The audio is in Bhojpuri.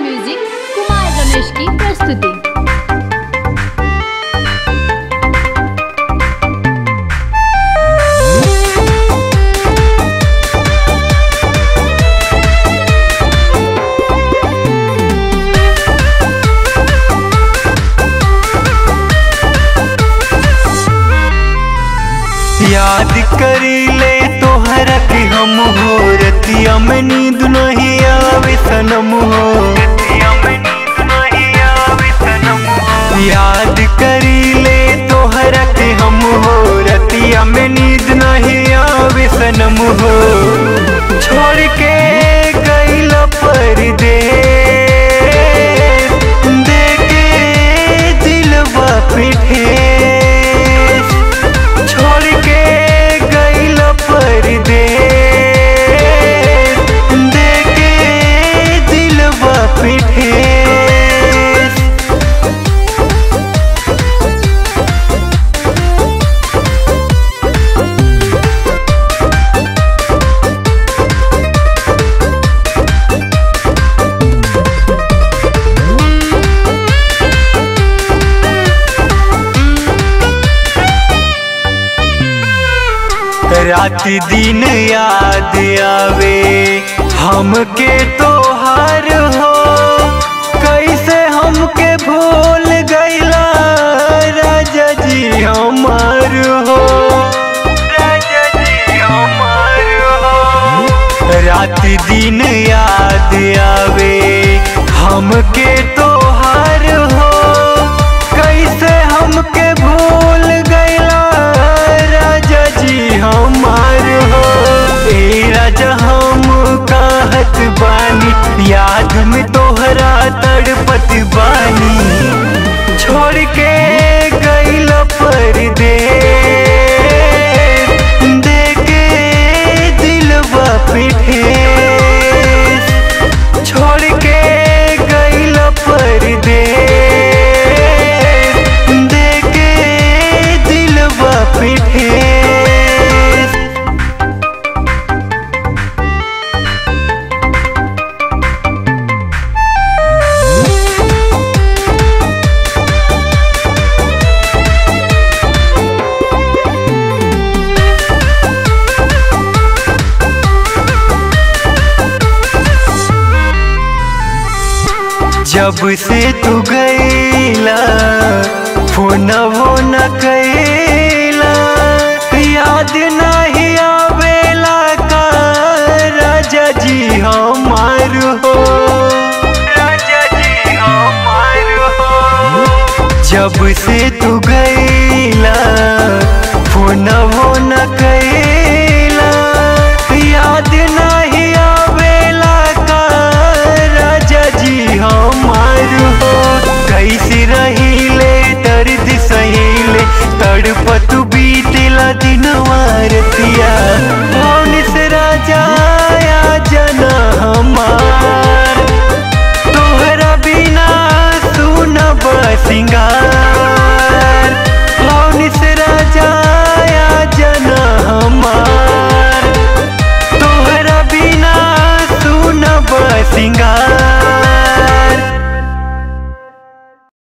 म्यूजिक कुमार रमेश की प्रस्तुति याद करी ले तोहरा कि हम हो रतिया में नींद नहीं आवे सनम हो याद करी ले तोहरा कि हम हो रतिया में नींद नहीं आवे सनम हो छोड़ के गईल परदेस देके दिलवा पे ठेस छोड़ के गईल परदेस देके दिलवा पे ठेस रात दिन याद आवे हमके तोहार हो कैसे हमके भूल गईला राजा जी हमार हो राजा जी हमार हो रात दिन याद आवे हमके तोहार हो कैसे हमके भूल गईला राजा जी हमार हो ए राजा हम कहत बानी याद में तोहरा तड़पत बानी छोड़ के गईल परदेस देके दिलवा पे ठेस छोड़ के गईल परदेस देके दिलवा पे ठेस जब से तू गईला फोन वो न कैला याद नहीं आवेला का राजा जी हमार हो राजा जी हमार हो जब से तू गई